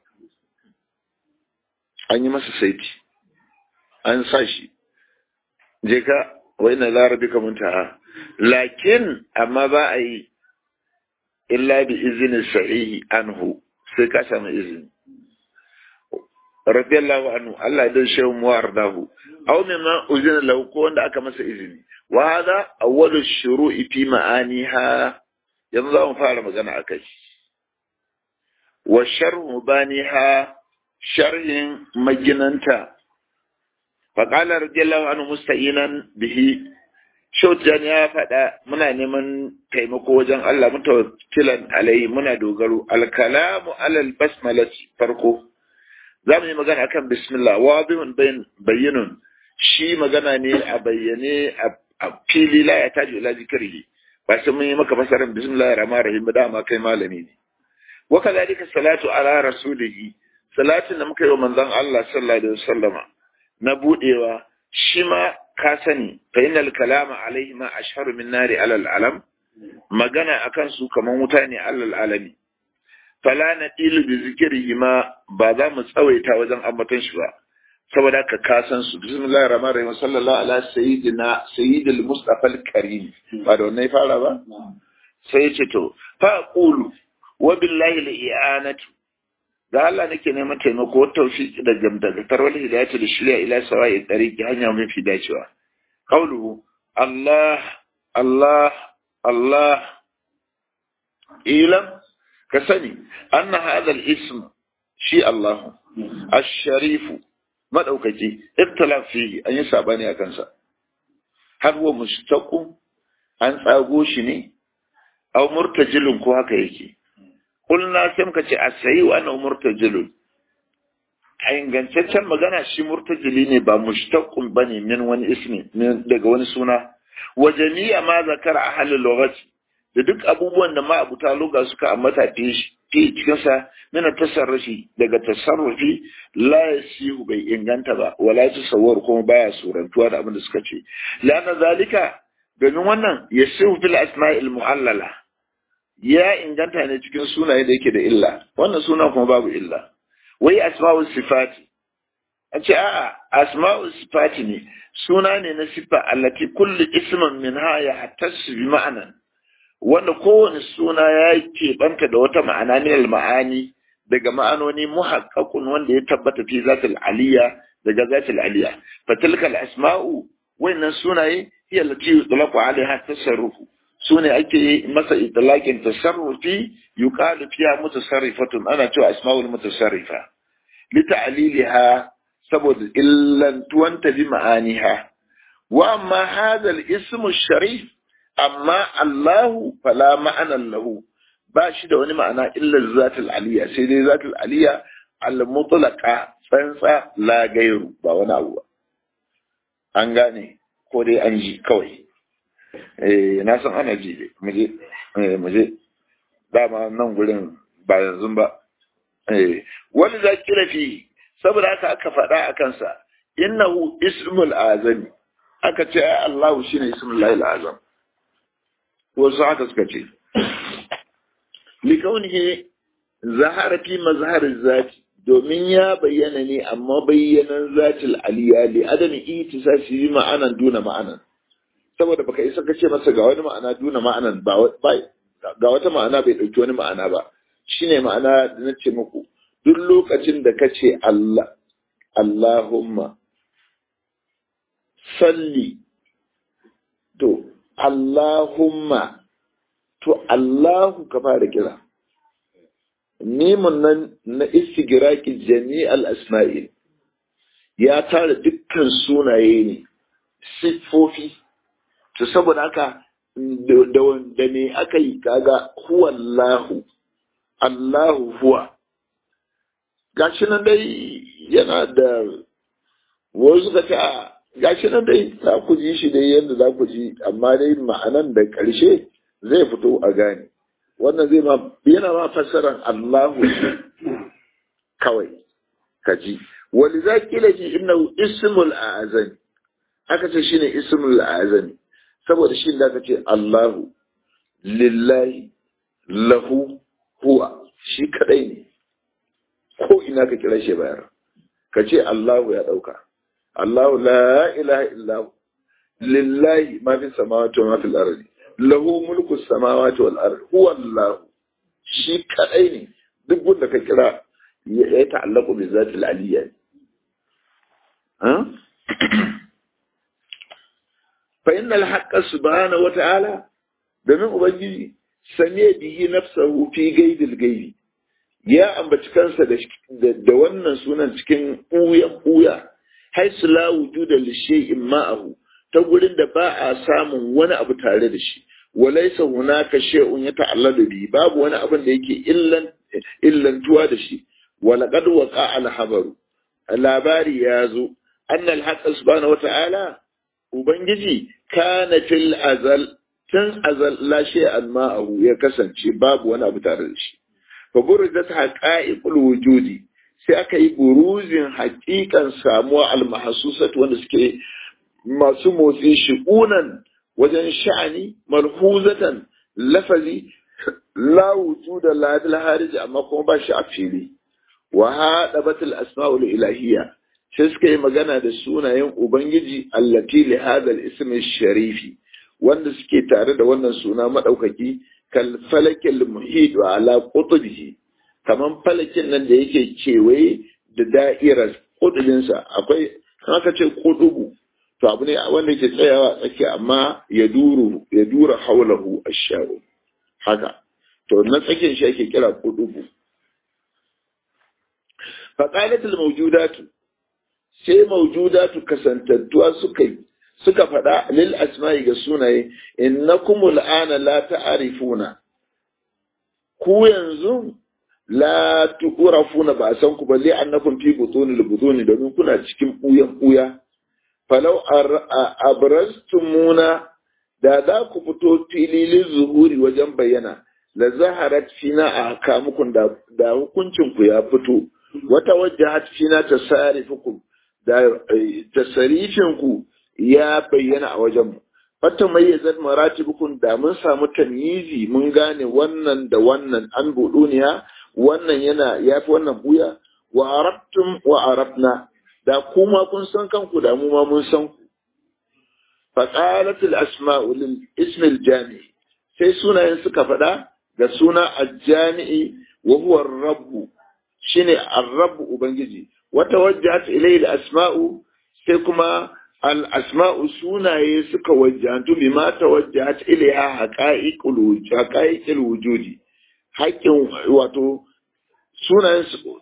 an yi masa saiti an sa shi je ka wa inna la rabbika muntaha lakin amma ba a yi illa bi izinin sahihi anhu sai ka samu izini radiyallahu anhu Allah ya dace mu wardahu aw mimma uzina lahu ko wanda aka masa izini wa hada awwalu shuru'i fi ma'aniha yanzu za mu fara magana akai wa sharhu baniha sharhin maginanta faqala radiyallahu anhu musta'inan bihi Shautan ya faɗa muna neman taimako wajen Allah mutawakkilan alai muna dogaro alkalamu alal basmalati farko za mu yi magana akan bismillah wadihun bayyinun shi magana ne a bayyane a fili la ya taji ila zikrihi ba sai mun yi maka fasarin bismillahir rahmanir rahim da ma kai malami ne wa kadhalika salatu ala rasulihi salatin da muka yi wa manzon Allah sallallahu alaihi wasallama na budewa shi ma ka sani fa innal kalama alaihi ma ashharu min nari alal alam magana akan su kaman wuta ne alal alami fala nadilu bi zikrihi ma ba za mu tsawaita wajen ambaton shi ba saboda ka kasan su bismillahir rahmanir rahim sallallahu ala sayyidina sayyidil mustafa al-karim ba da wannan fara ba sai ya ce to fa qulu wa billahi al-i'anatu da Allah nake neman taimako tawfiq da gamdagatar wal hidayatu da shirya ila sawa'i tariqi hanya mafi dacewa qawluhu Allah Allah Allah ilam ka sani anna hadha al-ism shi Allah ash-sharifu madaukaki iktilaf fihi an yi sabani a kansa har wa mustaqim an tsago shi ne aw murtajilun ko haka yake kulna sai muka ce asayi wa ana murtajilun a ingantaccen magana shi murtajili ne ba mushtaqun bane min wani ismi daga wani suna wa jami'a ma zakara ahlul lughati da duk abubuwan da ma abuta lugha suka ambata fi fi cikin sa min tasarrufi daga tasarrufi la yasihu bai inganta ba wala tasawwur kuma baya surantuwa da abin da suka ce lana zalika domin wannan yasihu fil asma'il mu'allala ya inganta ne cikin sunaye da yake da illa wannan suna kuma babu illa wai asma'u sifati an ce a'a asma'u sifati ne suna ne na sifa allati kullu ismin minha ya hattasu bi ma'anan wanda kowane suna ya keɓanta da wata ma'ana min al-ma'ani daga ma'anoni muhaqqaqun wanda ya tabbata fi zatil aliyya daga zatil aliyya fatilkal asma'u wannan sunaye hiya allati yutlaqu alaiha tasarrufu su ne ake masa itlaqin tasarrufi yuqalu fiha mutasarrifatun ana cewa asma'ul mutasarrifa li ta'liliha saboda illantuwanta bi ma'aniha wa amma hadha al-ism sharif amma Allahu fala ma'ana lahu ba shi da wani ma'ana illa zatul aliyya sai dai zatul aliyya al-mutlaqa tsantsa la gairu ba wani abu ba an gane ko dai an ji kawai eh na san ana ji muje eh muje dama nan gurin ba yanzu ba eh wani zakira fi saboda haka aka faɗa a kansa innahu ismul azami aka ce ai Allahu shine ismul lahil azam wasu haka suka ce likaunihi zahara fi mazharin zati domin ya bayyana ne amma bayyanan zatil aliya li adami itisasi ma'anan duna ma'anan saboda baka isa ka ce masa ga wani ma'ana duna ma'anan ba ga wata ma'ana bai ɗauki wani ma'ana ba shine ma'ana da na ce muku duk lokacin da ka ce Allah Allahumma salli to Allahumma to Allahu ka fara kira nemun nan na istigiraki jami'al asma'i ya tara dukkan sunaye ne siffofi to saboda haka da wanda ne aka yi kaga huwa Allahu Allahu huwa gashi nan dai yana da wasu suka ce gashi nan dai za ku ji shi dai yadda za ku ji amma dai ma'anan da ƙarshe zai fito a gane wannan zai ma yana ma fassaran Allahu kawai kaji wani za kila ji innahu ismul azami aka ce shine ismul azami saboda shi da aka ce Allahu lillahi lahu huwa shi kadai ne ko ina ka kira shi bayar ka ce Allahu ya dauka Allahu la ilaha illahu lillahi ma fi samawati wa ma fil ardi lahu mulku samawati wal ardi huwa Allah shi kadai ne duk wanda ka kira ya ta'allaku bi zatil aliyya ha fa innal haqqa subhanahu wa ta'ala domin ubangiji same bihi nafsahu fi gaidil gaibi ya ambaci kansa da wannan sunan cikin ɓuyan ɓuya haisu la wujuda li shay'in ma'ahu ta gurin da ba a samun wani abu tare da shi walaysa hunaka shay'un yata'alladu bi babu wani abin da yake illan illantuwa da shi walaqad waqa al habaru labari ya zo anna al haqq subhanahu wata'ala ubangiji kana fil azal tun azal la shay'an ma'ahu ya kasance babu wani abu tare da shi fa burizat haqa'iqul wujudi sai aka yi buruzin haƙiƙan samuwa al-mahsusat wanda suke masu motsi shi'unan wajen sha'ani malhuzatan lafazi la wujuda la bil harij amma kuma ba shi a fili wa hadabatul asma'ul ilahiyya sai suka yi magana da sunayen ubangiji allati li hadha al-ism sharifi wanda suke tare da wannan suna madaukaki kal falakil muhit wa ala qutbihi kaman falakin nan da yake kewaye da da'irar kudubinsa akwai haka ce kudubu to abu ne wanda yake tsayawa tsaki amma ya duru ya dura haulahu asharu haka to na tsakin shi ake kira kudubu faqalatul mawjudatu sai mawjudatu kasantattuwa suka yi suka faɗa lil asma'i ga sunaye innakum al'ana la ta'rifuna ku yanzu la tu'rafuna ba san ku balle annakum fi butunil butuni domin kuna cikin buyan buya falau abraztumuna da za ku fito fililin zuhuri wajen bayyana la zaharat fina a kamukun da, da hukuncin ku ya fito wata wajjahat fina tasarifukum da tasarifin ku ya bayyana a wajenmu. Fata mai ya zan maratibukun da mun samu tamyizi mun gane wannan da wannan an buɗuniya wannan yana ya fi wannan buya wa arabtum wa arabna da kuma kun san kanku da mu ma mun san ku. Faƙalat asma'u lil ismil jami'i sai sunayen suka faɗa ga suna al-jami'i wa huwa rabbu shine ar-rabbu ubangiji wata wajjahat ilayhi al-asma'u sai kuma al'asma'u sunaye suka wajantu bi ma ta wajat ilaiha haƙa'iƙil wujudi haƙƙin wato sunayen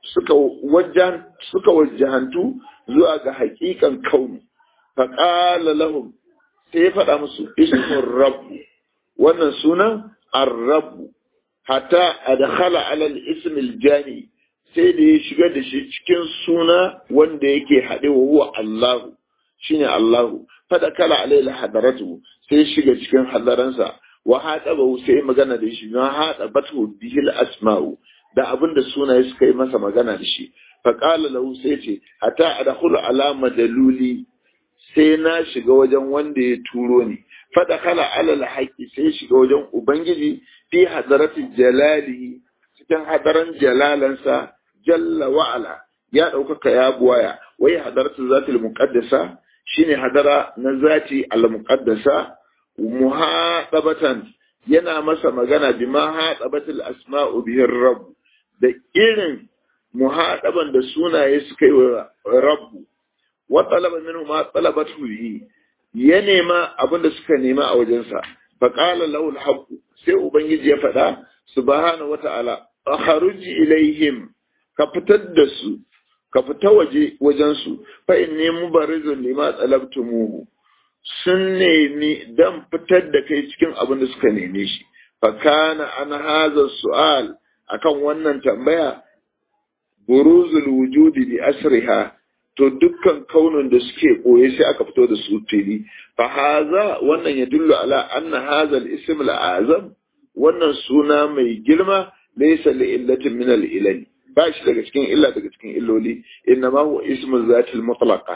suka wajantu zuwa ga haƙiƙan kaunu faƙala lahum sai ya faɗa musu ismin rabbu wannan sunan arrabu hatta adkhala alal ismil jami sai da ya shiga da shi cikin suna wanda yake haɗe wa huwa Allahu shine Allahu fada kala alaihi hadaratu sai shiga cikin hadaransa wa hada ba sai magana da shi na hada batu bihil asma'u da abinda sunaye suka yi masa magana da shi fa qala lahu sai ce hatta adkhulu ala madaluli sai na shiga wajen wanda ya turo ni fada kala alal haqi sai shiga wajen ubangiji fi hadarati jalali cikin hadaran jalalansa jalla wa ala ya ɗaukaka ya buwaya wai hadaratu zatul muqaddasa shine hadara na zati al-muqaddasa muhadabatan yana masa magana bima hadabatul asma'u bihi rabb da irin muhadaban da sunaye suka yi wa rabbu wa talaba minhu ma talabatu bihi ya nema abin da suka nema a wajensa fa qala lahu al sai ubangiji ya faɗa subhanahu wa ta'ala akhruj ilaihim ka fitar da su ka fita waje wajensu fa in ne mubarizun lima tsalabtumuhu sun nemi dan fitar da kai cikin abin da suka neme shi fa kana an haza su'al akan wannan tambaya buruzul wujudi bi asriha to dukkan kaunin da suke boye sai aka fito da su fili fa haza wannan ya dullu ala anna haza al-ism al-azam wannan suna mai girma laysa li illatin min al-ilal ba shi daga cikin illa daga cikin illoli inna ma huwa ismu zatil mutlaqa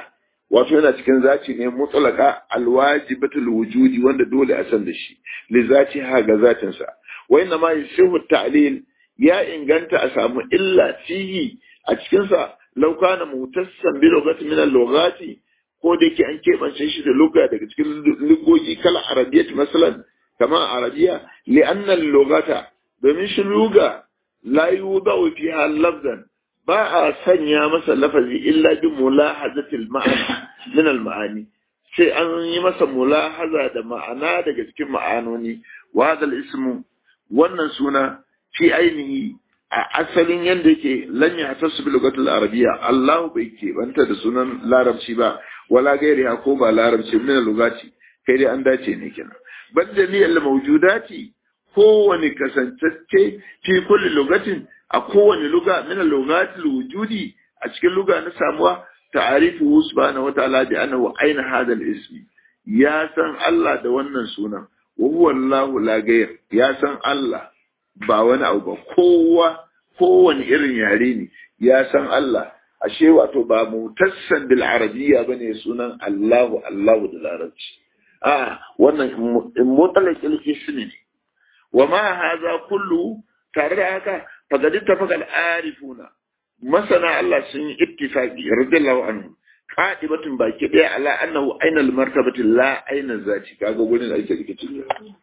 wato yana cikin zaci ne mutlaka alwajibatul wujudi wanda dole a san da shi li zati ha ga zatin sa wa inna ma yasihu ta'lil ya inganta a samu illa fihi a cikin sa law kana mutassan bi lugati min al-lughati ko da yake an keɓance shi da lugha daga cikin lugogi kala arabiyyat masalan kama arabiya li anna al-lughata domin shi lugha la yudau fiha lafzan ba a sanya masa lafazi illa bi mulahazatil ma'ana min al ma'ani sai an yi masa mulahaza da ma'ana daga cikin ma'anoni wa hadal ismu wannan suna fi ainihi a asalin yanda yake lan ya tasu bi lugatul arabiyya Allah bai ke banta da sunan larabci ba wala gairi ko ba larabci min lugati kai dai an dace ne kenan bal jami'al mawjudati kowane kasantacce fi kulli lugatin a kowane luga min lugatil wujudi a cikin luga na samuwa ta'arifu subhanahu wa ta'ala bi annahu aina hada al-ismi ya san Allah da wannan sunan wa huwa Allahu la ghayr ya san Allah ba wani abu ba kowa kowane irin yare ne ya san Allah ashe wato ba mutassan bil arabiyya bane sunan Allahu Allahu da larabci a wannan mutalaqil ismi ne wa ma hadha kullu tare da haka faqad ittafaqa al-arifuna masana Allah sun yi ittifaqi radiyallahu anhu qadibatun baki daya ala annahu aina al-martabati la aina zati kaga gurin ake rikicin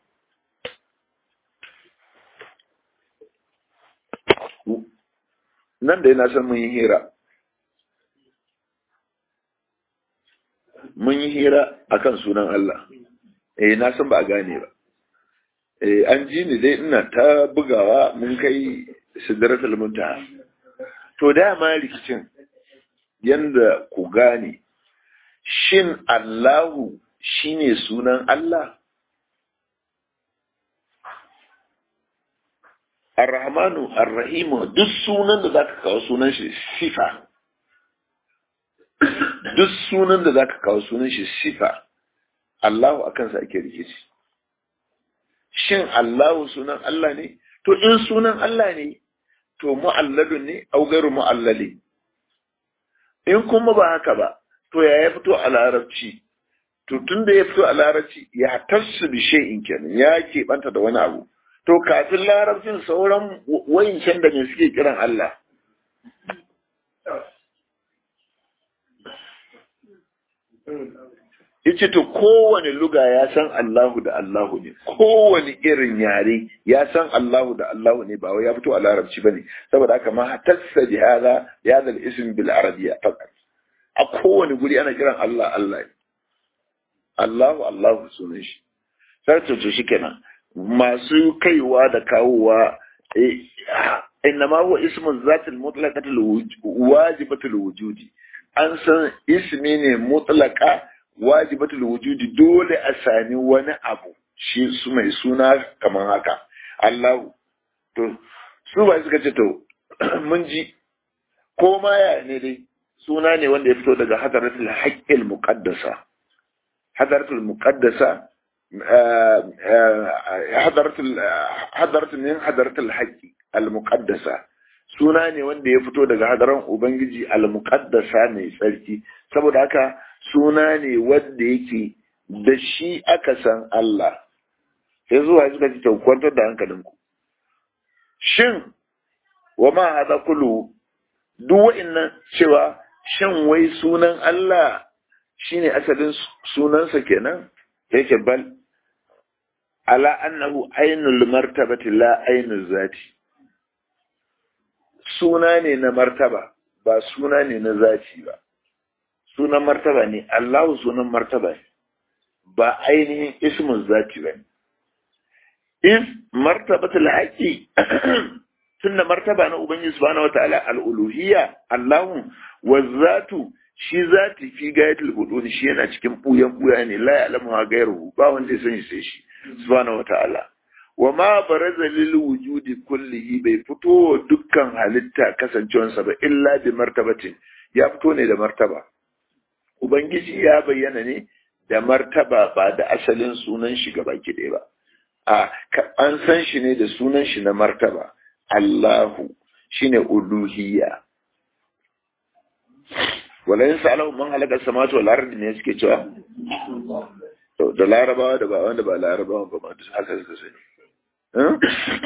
nan da yana san mun yi hira mun yi hira akan sunan Allah eh na san ba a gane ba eh an ji ni dai ina ta bugawa mun kai sidratul muntaha to dama rikicin yanda ku gane shin Allahu shine sunan Allah Ar-Rahmanu Ar-Rahimu duk sunan da zaka kawo sunan shi sifa duk sunan da zaka kawo sunan shi sifa Allahu akan sa ake rikici shin Allahu sunan Allah ne to in sunan Allah ne to mu'alladun ne au gairu mu'allali in kuma ba haka ba to ya ya fito a larabci to tun da ya fito a larabci ya tassu bi shay'in kenan ya keɓanta da wani abu to kafin larabcin sauran wayancan da ne suke kiran Allah yace to kowane luga ya san Allahu da Allahu ne kowane irin yare ya san Allahu da Allahu ne ba wai ya fito a larabci bane saboda haka ma hatassa bi hada ya zal ism bil arabiyya faqat a kowane guri ana kiran Allah Allah Allahu Allahu sunan shi sai to to shikenan masu kaiwa da kawowa innama huwa ismun zatil mutlaqatul wajibatul wujudi an san ismi ne mutlaqa wajibatul wujudi dole a sami wani abu shi su mai suna kamar haka Allahu to su ba suka ce to mun ji ko ma ya ne dai suna ne wanda ya fito daga hadaratul haqqil muqaddasa hadaratul muqaddasa hadaratul hadaratul min hadaratul haqqi al muqaddasa suna ne wanda ya fito daga hadaran ubangiji al muqaddasa mai tsarki saboda haka suna ne wanda yake da shi aka san Allah sai zuwa suka ci kwantar da hankalinku shin wa ma hada kullu duk wa'annan cewa shin wai sunan Allah shine asalin sunansa kenan yake bal ala annahu ainul martabati la ainul zati suna ne na martaba ba suna ne na zati ba sunan martaba ne Allahu sunan martaba ne ba ainihin ismin zati ba ne is martabatul haqqi tunda martaba na ubangiji subhanahu wataala al-uluhiyya Allahu wa zatu shi zati fi gayatul hudud shi yana cikin buyan buya ne la ya'lamu ha gairuhu ba wanda ya sani sai shi subhanahu wataala wa ma baraza lil wujudi kullihi bai fito dukkan halitta kasancewansa ba illa bi martabatin ya fito ne da martaba ubangiji ya bayyana ne da martaba ba da asalin sunan shi gaba ɗaya ba a an san shi ne da sunan shi na martaba Allahu shine uluhiyya wala yin sa'alahu man halaka samawati wal ardi ne suke cewa to da larabawa da ba wanda ba larabawa ba ma duk haka suka sani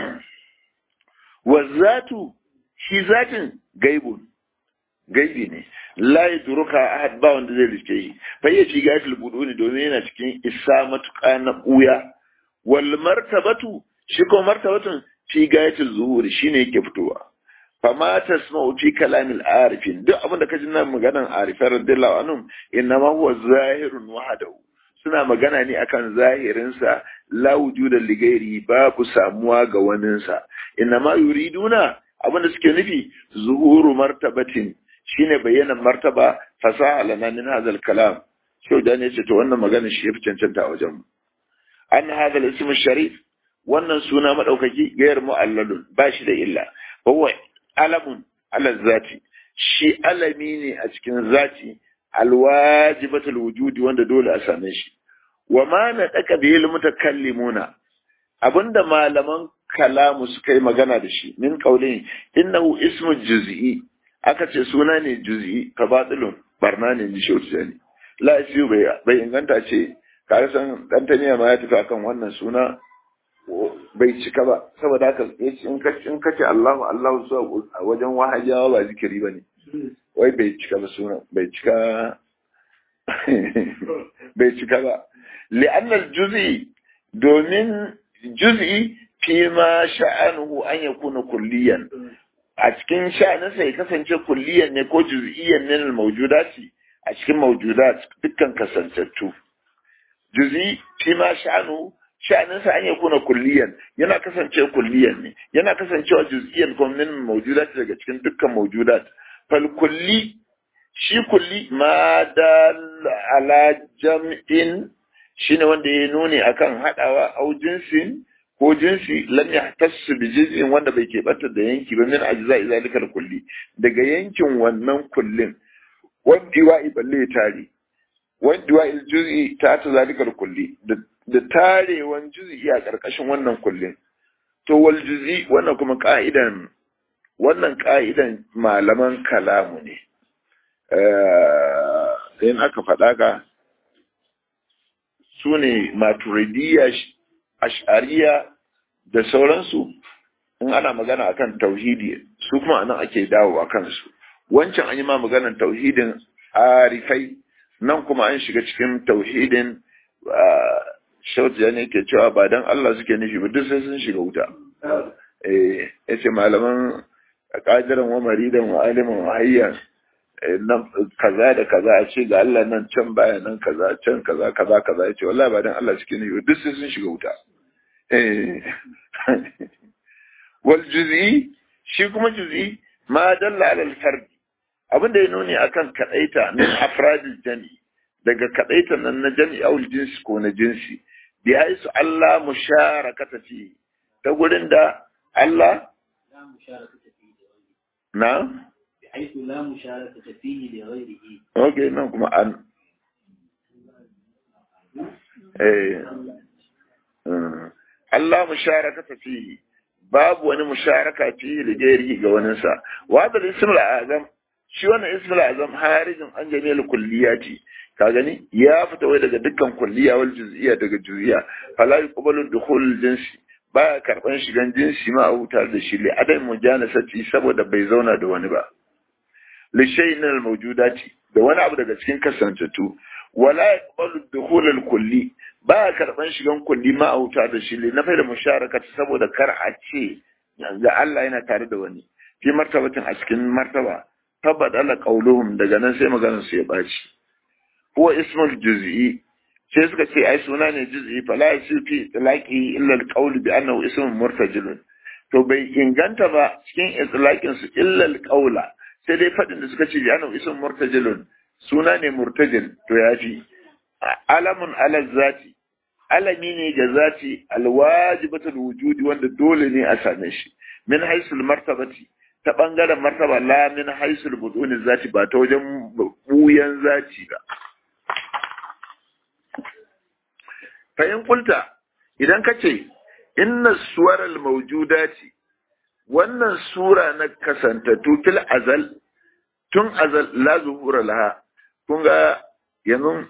wa zatu shi zatin gaibun gaibi ne la yadruka ahad ba wanda zai rike shi fayyaci gafil buduni domin yana cikin isa matuƙa na ɓuya wal martabatu shi ko martabatun fi gayatul zuhuri shine yake fitowa fama tasma'u fi kalamil arifin duk abin da kaji nan maganan arifai radiyallahu anhum innama huwa zahirun wahdahu suna magana ne akan zahirinsa la wujuda ligairi babu samuwa ga waninsa innama yuriduna abin da suke nufi zuhuru martabatin shine bayyana martaba fasaha lana min hadha kalam shau da ne ce to wannan magana shi ya fi cancanta a wajen mu an hadha al-ism sharif wannan suna madaukaki gayar mu'allalun ba shi da illa huwa alamun ala zati shi alami ne a cikin zati alwajibatul wujudi wanda dole a same shi wa ma na daka bil mutakallimuna abinda malaman kalamu suka yi magana da shi min qaulin innahu ismu juz'i aka ce suna ne juz'i ka batilun barna ne ji shautu la isiyu bai bai inganta ce ka san dan taniya ma ya tafi akan wannan suna bai cika ba saboda haka in ka in ka ce Allahu Allahu zuwa a wajen wahajawa ba zikiri bane wai bai cika ba suna bai cika bai cika ba li'anna al-juz'i domin juz'i fi ma sha'anuhu an yakuna kulliyan a cikin sha'aninsa ya kasance kulliyan ne ko juz'iyyan ne al-mawjudati a cikin mawjudat dukkan kasantattu juz'i fi ma sha'anuhu sha'aninsa an yakuna kulliyan yana kasance kulliyan ne yana kasancewa juz'iyyan kuma min mawjudat daga cikin dukkan mawjudat fal kulli shi kulli ma dal ala jam'in shine wanda ya nuni akan hadawa au jinsin ko jinsi lam yahtassu bi juz'in wanda bai keɓanta da yanki ba min ajza'i zalikal kulli daga yankin wannan kullin wanda wa'i balle tare wanda wa'i juz'i ta ta zalikal kulli da tarewan juz'i a karkashin wannan kullin to wal juz'i wannan kuma ka'idan wannan ka'idan malaman kalamu ne in aka faɗa ka su ne maturidiyya ash'ariya da sauransu in ana magana akan tauhidi su kuma anan ake dawo a kansu wancan an yi ma maganan tauhidin arifai nan kuma an shiga cikin tauhidin shautu ne ke cewa ba dan Allah suke nufi ba duk sai sun shiga wuta eh yace malaman qadiran wa maridan wa aliman wa hayyan nan kaza da kaza a ce ga Allah nan can baya nan kaza can kaza kaza kaza yace wallahi ba dan Allah suke nufi duk sai sun shiga wuta wal juz'i shi kuma juz'i ma dalla ala al fard abin da ya nuni akan kadaita min afradil jami daga kadaita nan na jami aul jinsi ko na jinsi bi haisu Allah musharakata fi ta gurin da Allah na bi haisu la musharakata fihi li ghayrihi okay nan kuma an eh Allah musharakata fihi babu wani musharaka fihi da gairi ga waninsa wa da ismul azam shi wannan ismul azam harijin an jami'al kulliyati ka gani ya fita wai daga dukkan kulliya wal juz'iyya daga juz'iyya fala yuqbalu dukhul jinsi baya karban shigan jinsi ma a hutar da shi li adam mujanasati saboda bai zauna da wani ba li shay'in al mawjudati da wani abu daga cikin kasantattu wala yaqbalu dukhul al kulli ba karban shigan kulli ma a wuta da shi na fa da musharaka saboda kar a ce ga Allah yana tare da wani fi martabatin a cikin martaba tabadala qauluhum daga nan sai maganar su ya baci huwa ismul juz'i sai suka ce ai suna ne juz'i fala yasu fi itlaqi illa al bi annahu ismun murtajilun to bai inganta ba cikin itlaqin su illa al sai dai fadin da suka ce bi annahu ismun murtajilun suna ne murtajil to yafi alamun ala zati alami ne ga zati alwajibatul wujudi wanda dole ne a same shi min haisul martabati ta bangaren martaba la min haisul buduni zati ba ta wajen buyan zati ba fayin kulta idan ka ce inna suwaral mawjudati wannan sura na kasantattu fil azal tun azal la zuhura laha kun ga yanzu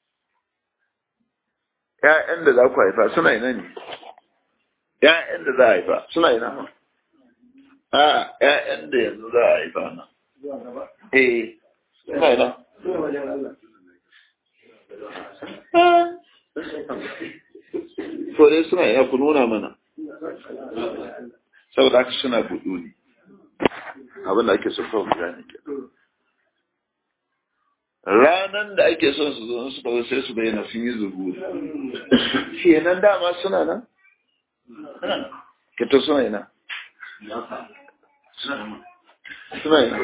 ƴaƴan da za ku haifa suna ina ne ƴaƴan da za a haifa suna ina a ƴaƴan da yanzu za a haifa na eh suna ina to dai suna ina ku nuna mana saboda haka suna budu ne abin da ake so kawai mu gane ke ranan da ake son su zo su kawai sai su bayyana sun yi zubu kenan dama suna nan kito suna ina suna ina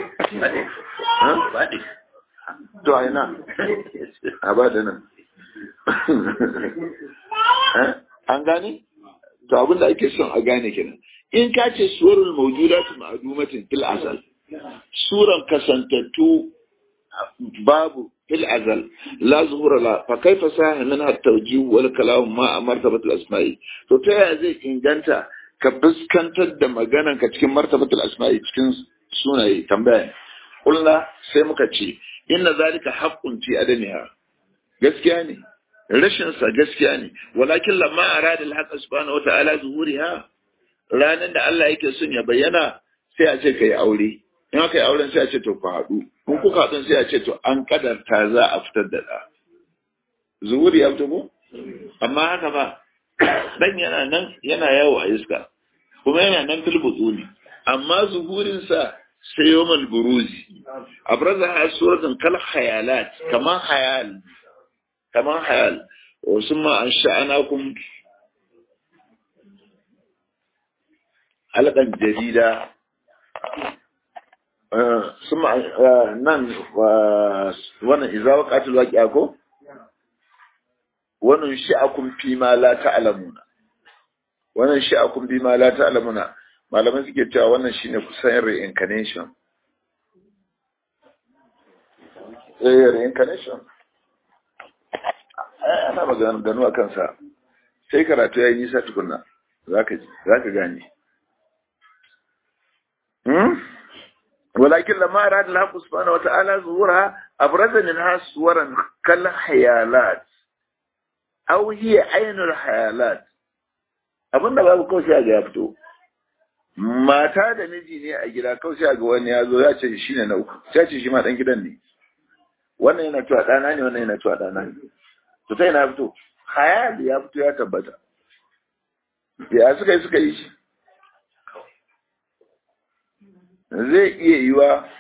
to a ina a ba da nan an gane to abin da ake son a gane kenan in ka ce suwarul mawjudatu ma'dumatin fil asal suran kasantattu babu fil azal la zuhura la fa kaifa saha min at tawjih wal kalam ma martabat al asma'i to ta yaya zai inganta ka fuskantar da maganan ka cikin martabat al asma'i cikin sunaye tambaya kullu sai muka ce inna zalika haqqun fi adamiha gaskiya ne rashin sa gaskiya ne walakin lamma arada al haqq subhanahu wa ta'ala zuhuriha ranar da Allah yake son ya bayyana sai a ce ka yi aure in aka yi auren sai a ce to ku haɗu in kuka haɗu sai a ce to an kadarta za a fitar da ɗa zuhuri ya fito ko amma haka ba dan yana nan yana yawo a iska kuma yana nan filbutsu ne amma zuhurinsa sai yawmal buruzi abraza ha suratun kal khayalat kaman hayal kaman hayal wasu ma an sha'anakum halkan jarida sun nan wannan izawa katil waƙiya ko wannan sha'akun fi ma la ta'lamuna wannan sha'akun fi ma la ta'lamuna malaman suke cewa wannan shine kusan reincarnation eh reincarnation ana magana ganu a kansa sai karatu ya yi nisa tukunna zaka zaka gane ولكن لما أراد الله سبحانه وتعالى ظهورها أبرز منها صورا كالحيالات أو هي عين الحيالات abin da babu kawai sai ga ya fito mata da miji ne a gida kawai sai ga wani ya zo ya ce shi ne na uku sai ce shi ma dan gidan ne wannan yana cewa ɗana ne wannan yana cewa ɗana ne to sai na fito hayali ya fito ya tabbata ya suka yi suka yi shi zai iya yiwa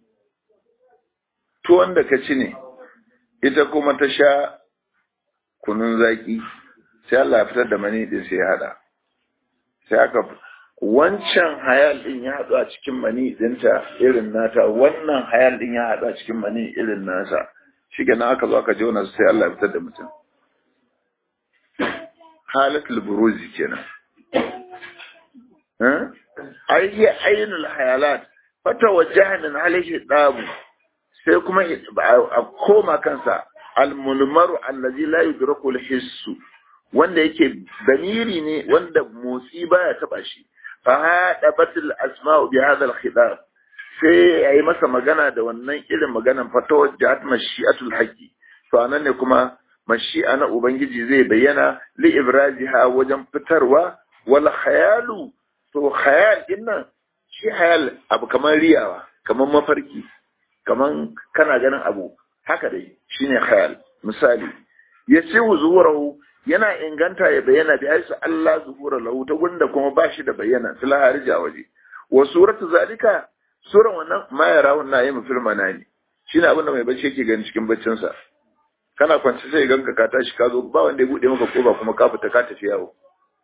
tuwon da ka ci ne ita kuma ta sha kunun zaki sai Allah ya fitar da mani din sai ya hada sai aka wancan hayal din ya haɗu a cikin mani dinta irin nata wannan hayal din ya haɗu a cikin mani irin nasa shi na aka zo aka jona sai Allah ya fitar da mutum halatul buruzi kenan ai hiya ainul hayalat fata wajaha min alaihi dabu sai kuma a koma kansa almulmaru allazi la yudraku alhissu wanda yake damiri ne wanda motsi baya taba shi fa hada batil asma'u bi hadha alkhidab sai yayi masa magana da wannan irin maganan fata wajahat mashi'atul haqqi to anan ne kuma mashi'a na ubangiji zai bayyana li ibraziha wajen fitarwa wal khayalu to khayal din nan shi khayal abu kamar riyawa kamar mafarki kamar kana ganin abu haka dai shine khayal misali ya ce zuhurahu yana inganta ya bayyana bi haisu Allah zuhura lahu ta gunda kuma ba shi da bayyana fil harija waje wa suratu zalika suran wannan ma ya rawun na yin fil manani shine abin da mai bacci yake gani cikin baccin sa kana kwance sai ganka ka tashi ka zo ba wanda ya bude maka koba kuma ka fita ka tafi yawo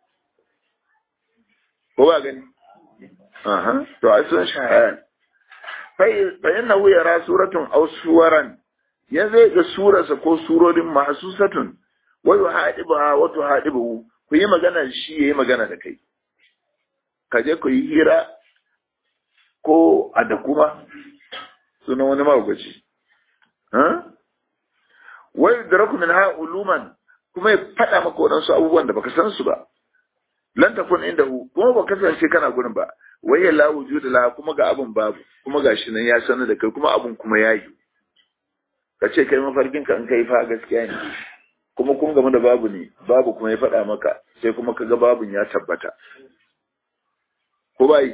ko ba gani aha to ai sun shahayan fa innahu yara suratun aw suwaran ya zai ga surarsa ko surorin mahsusatun wa yuhadibuha wa tuhadibu ku yi magana shi yayi magana da kai ka je ku yi hira ko a da kuma sunan wani magwaci ha wa yudraku min ha uluman kuma ya faɗa maka waɗansu abubuwan da baka san su ba lan takun inda hu kuma ba kasance kana gurin ba wai ya la wujuda la kuma ga abun babu kuma gashi nan ya sanar da kai kuma abun kuma yayi ka ce kai mafarkin ka in kai fa gaskiya ne kuma kun game da babu ne babu kuma ya faɗa maka sai kuma kaga babun ya tabbata ko bai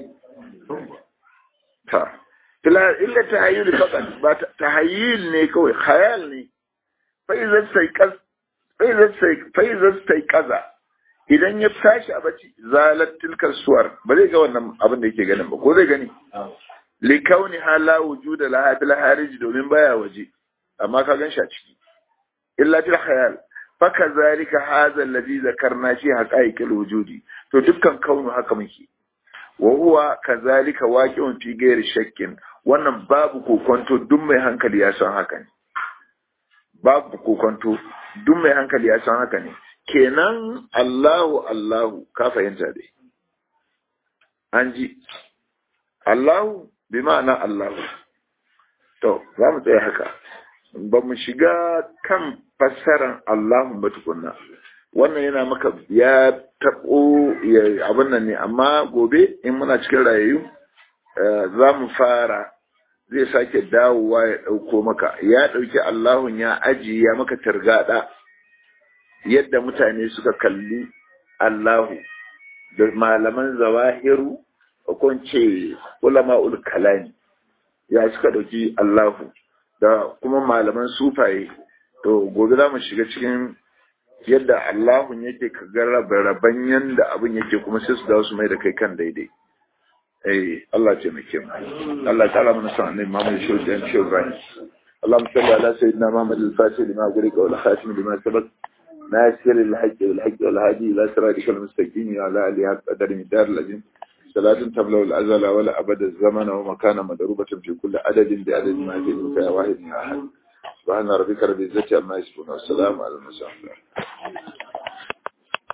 ta illa illa tahayyul faqat ba tahayyul ne kawai khayal ne fa idza sai kaz fa idza sai fa idza sai kaza idan ya tashi a bacci zalat tilkar suwar ba zai ga wannan abin da yake ganin ba ko zai gani li kauni hala wujuda laha bil harij domin baya waje amma ka gan shi a ciki illa til khayal fa kazalika hadha alladhi zakarna fi haqaiqil wujudi to dukkan kaunu haka muke wa huwa kazalika waqi'un fi ghairi shakkin wannan babu kokonto duk mai hankali ya san haka ne babu kokonto duk mai hankali ya san haka ne kenan Allahu Allahu ka fahimta dai an ji Allahu bi ma'ana Allahu to za mu tsaya haka ba mu shiga kan fassarar Allahu ba tukunna wannan yana maka ya taɓo abin nan ne amma gobe in muna cikin rayayyu za mu fara zai sake dawowa ya ɗauko maka ya ɗauki Allahun ya ajiye ya maka targaɗa yadda mutane suka kalli Allahu da malaman zawahiru ko ce ulama'ul kalami ya suka ɗauki Allahu da kuma malaman sufaye to gobe za mu shiga cikin yadda Allahun yake ka ga raban yanda abin yake kuma sai su dawo su mai da kai kan daidai eh Allah ce mai kim Allah ta'ala mana san annabi Muhammad shi da shi Ibrahim اللهم صل على سيدنا محمد الفاتح لما أغلق والخاتم لما سبق ناصر الحج والحج والهادي إلى صراطك المستقيم وعلى آله حق قدر مدار العظيم صلاة تبلغ الأزل ولا أبد الزمن ومكان مضروبة في كل عدد بعدد ما في يا واحد يا أحد سبحان ربك رب العزة عما يصفون والسلام على المرسلين